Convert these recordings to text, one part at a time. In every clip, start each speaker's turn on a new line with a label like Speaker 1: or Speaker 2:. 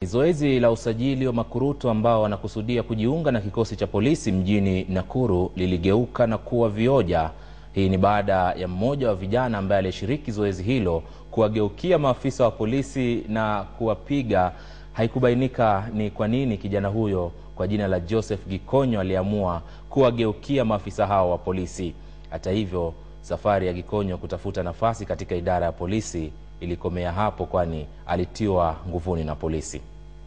Speaker 1: Zoezi la usajili wa makurutu ambao wanakusudia kujiunga na kikosi cha polisi mjini Nakuru liligeuka na kuwa vioja. Hii ni baada ya mmoja wa vijana ambaye alishiriki zoezi hilo kuwageukia maafisa wa polisi na kuwapiga. Haikubainika ni kwa nini kijana huyo kwa jina la Joseph Gikonyo aliamua kuwageukia maafisa hao wa polisi. Hata hivyo, safari ya Gikonyo kutafuta nafasi katika idara ya polisi ilikomea hapo, kwani alitiwa nguvuni na polisi.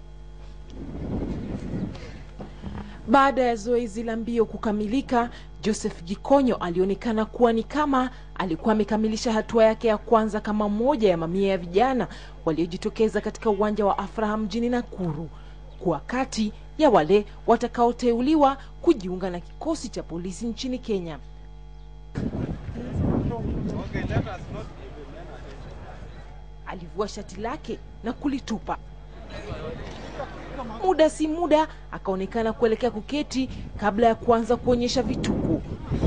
Speaker 2: Baada ya zoezi la mbio kukamilika, Joseph Gikonyo alionekana kuwa ni kama alikuwa amekamilisha hatua yake ya kwanza kama mmoja ya mamia ya vijana waliojitokeza katika uwanja wa Afraha mjini Nakuru kuwa kati ya wale watakaoteuliwa kujiunga na kikosi cha polisi nchini Kenya. Alivua shati lake na kulitupa. Muda si muda akaonekana kuelekea kuketi kabla ya kuanza kuonyesha vituko.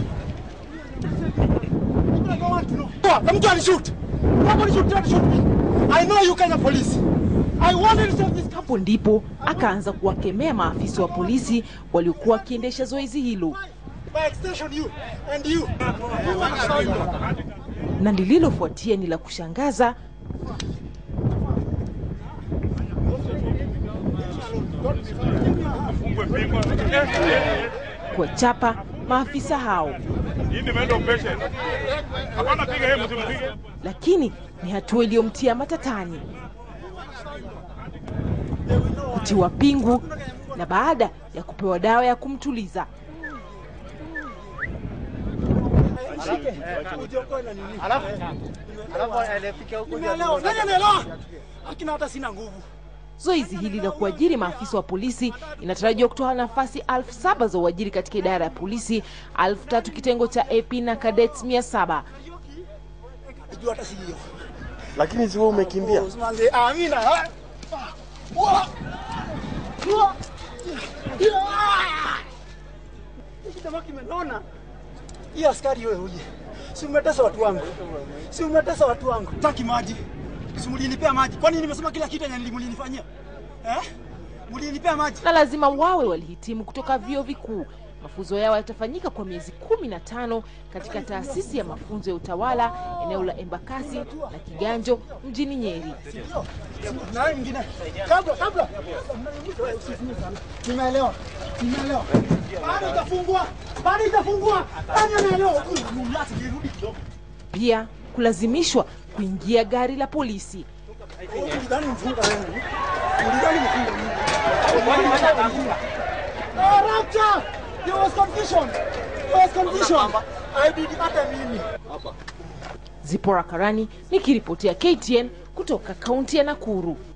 Speaker 3: Mtu alishoot. Somebody should try to shoot me. I know you Kenya police. I wanted to save this country.
Speaker 2: Hapo ndipo akaanza kuwakemea maafisa wa polisi waliokuwa wakiendesha zoezi hilo,
Speaker 3: By extension you and you.
Speaker 2: na lililofuatia ni la kushangaza. kuwachapa maafisa hao, lakini ni hatua iliyomtia matatani, kutiwa pingu na baada ya kupewa dawa ya kumtuliza.
Speaker 3: Nimeelewa. Nani anaelewa? Akina hata sina nguvu.
Speaker 2: Zoezi hili la kuajiri maafisa wa polisi inatarajiwa kutoa nafasi elfu saba za uajiri katika idara ya polisi, elfu tatu kitengo cha AP na cadets mia saba.
Speaker 3: Najua hata si hiyo.
Speaker 4: Lakini si wewe umekimbia.
Speaker 3: Usimanze. Amina. ah. Wa. Wa. Hiki jamaa kimenona. Hii askari wewe uje. Si umetesa watu wangu. Si umetesa watu wangu. Taki maji. Si mlinipea maji. Kwani nimesema kila kitu yenye mlinifanyia? Eh? Mlinipea maji.
Speaker 2: na lazima wawe walihitimu kutoka vyuo vikuu. Mafunzo yao yatafanyika kwa miezi kumi na tano katika taasisi ya mafunzo ya utawala eneo la Embakasi na Kiganjo mjini Nyeri.
Speaker 3: Na wewe mwingine. Kabla kabla. Nimeelewa. Nimeelewa. Bado itafungwa. Bado itafungwa. Nani anaelewa? Mlati kirudi kidogo.
Speaker 2: Pia kulazimishwa kuingia gari la polisi.
Speaker 3: Ulidhani mfunga wewe. Ulidhani mfunga mimi. Ah, Rapture! There was confusion. There was confusion. I did hata mimi.
Speaker 2: Zipora Karani nikiripotia KTN kutoka kaunti ya Nakuru.